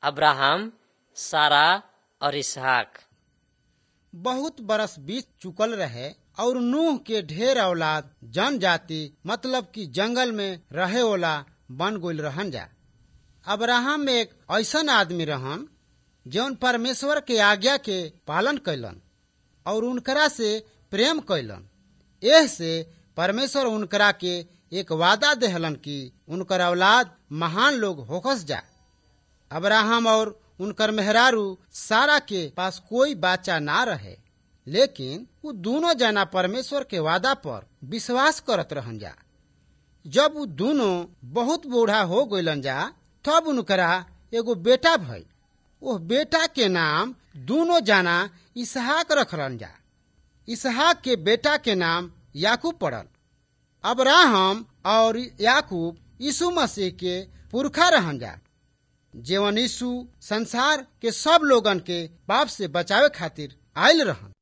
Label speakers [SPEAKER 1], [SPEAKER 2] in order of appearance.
[SPEAKER 1] अब्राहम सारा और इसहाक
[SPEAKER 2] बहुत बरस बीत चुकल रहे और नूह के ढेर औलाद जनजाति मतलब कि जंगल में रहे वाला बन गइल रहन जा अब्राहम एक ऐसन आदमी रहन जौन परमेश्वर के आज्ञा के पालन कैलन और उनकरा से प्रेम कैलन एह से परमेश्वर उनकरा के एक वादा देहलन कि उनकर औलाद महान लोग होकस जा अब्राहम और उनकर मेहरारू सारा के पास कोई बाचा ना रहे लेकिन वो दोनों जना परमेश्वर के वादा पर विश्वास करत रहन जा जब वो दोनों बहुत बूढ़ा हो गइलन जा तब उनकरा एगो बेटा भइल वो बेटा के नाम दोनों जना इसहाक रखलन जा इसहाक के बेटा के नाम याकूब पड़ल अब्राहम और याकूब यीशु मसीह के पुरखा रहन जा जेवन यीशु संसार के सब लोगन के पाप से बचावे खातिर आयल रहन